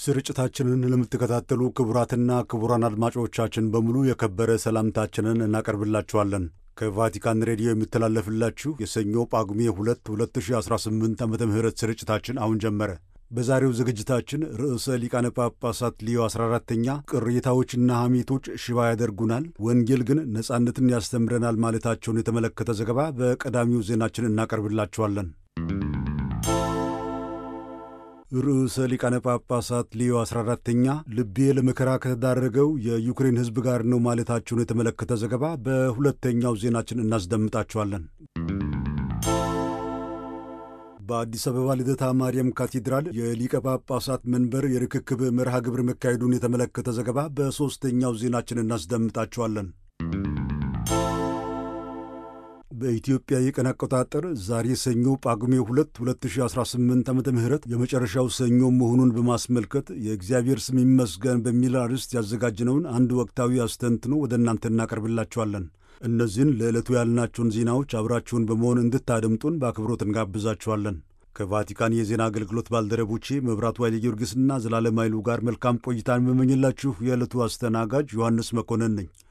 ስርጭታችንን ለምትከታተሉ ክቡራትና ክቡራን አድማጮቻችን በሙሉ የከበረ ሰላምታችንን እናቀርብላችኋለን። ከቫቲካን ሬዲዮ የሚተላለፍላችሁ የሰኞ ጳጉሜ 2 2018 ዓ ም ስርጭታችን አሁን ጀመረ። በዛሬው ዝግጅታችን ርዕሰ ሊቃነ ጳጳሳት ሊዮ 14ተኛ ቅሬታዎችና ሐሜቶች ሽባ ያደርጉናል፣ ወንጌል ግን ነጻነትን ያስተምረናል ማለታቸውን የተመለከተ ዘገባ በቀዳሚው ዜናችን እናቀርብላችኋለን። ርዕሰ ሊቃነ ጳጳሳት ሊዮ 14ተኛ ልቤ ለመከራ ከተዳረገው የዩክሬን ሕዝብ ጋር ነው ማለታቸውን የተመለከተ ዘገባ በሁለተኛው ዜናችን እናስደምጣችኋለን። በአዲስ አበባ ልደታ ማርያም ካቴድራል የሊቀ ጳጳሳት መንበር የርክክብ መርሃ ግብር መካሄዱን የተመለከተ ዘገባ በሦስተኛው ዜናችን እናስደምጣችኋለን። በኢትዮጵያ የቀን አቆጣጠር ዛሬ ሰኞ ጳጉሜ 2 2018 ዓ ም የመጨረሻው ሰኞ መሆኑን በማስመልከት የእግዚአብሔር ስም ይመስገን በሚል አርዕስት ያዘጋጅነውን አንድ ወቅታዊ አስተንትኖ ወደ እናንተ እናቀርብላችኋለን። እነዚህን ለዕለቱ ያልናቸውን ዜናዎች አብራችሁን በመሆን እንድታደምጡን በአክብሮት እንጋብዛችኋለን። ከቫቲካን የዜና አገልግሎት ባልደረቦቼ መብራቱ ኃይለ ጊዮርጊስና ዘላለም ኃይሉ ጋር መልካም ቆይታን የምመኝላችሁ የዕለቱ አስተናጋጅ ዮሐንስ መኮንን ነኝ።